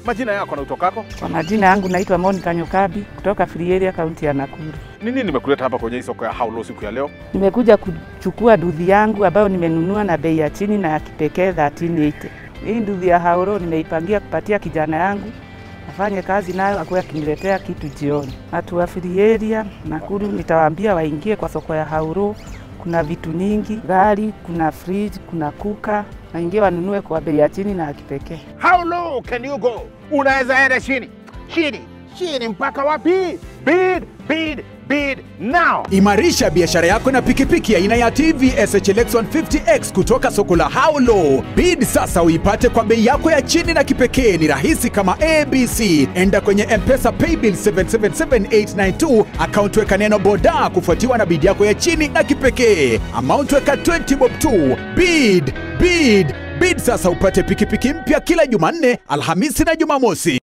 Majina yako na utokako? Kwa majina yangu naitwa Monica Nyokabi kutoka Free Area kaunti ya Nakuru. Nini nimekuleta hapa kwenye hii soko ya Haulo siku ya leo? Nimekuja kuchukua nduthi yangu ambayo nimenunua na bei ya chini na ya kipekee 1380. Hii nduthi ya Haulo nimeipangia kupatia kijana yangu afanye kazi nayo akuwe akiniletea kitu jioni. Watu wa Free Area Nakuru nitawaambia waingie kwa soko ya Haulo. Kuna vitu nyingi, gari, kuna fridge, kuna kuka, waingie wanunue kwa bei ya chini na ya kipekee. How low can you go? Unaweza enda chini chini chini mpaka wapi? Bid, bid, bid now. Imarisha biashara yako na pikipiki aina ya TVS HLX 150X kutoka soko la Haulo. Bid sasa uipate kwa bei yako ya chini na kipekee. Ni rahisi kama ABC. Enda kwenye M-Pesa Paybill 777892 account, weka neno boda kufuatiwa na bid yako ya chini na kipekee. Amount weka 20 bob tu. Bid, bid, bid sasa upate pikipiki mpya kila Jumanne, Alhamisi na Jumamosi.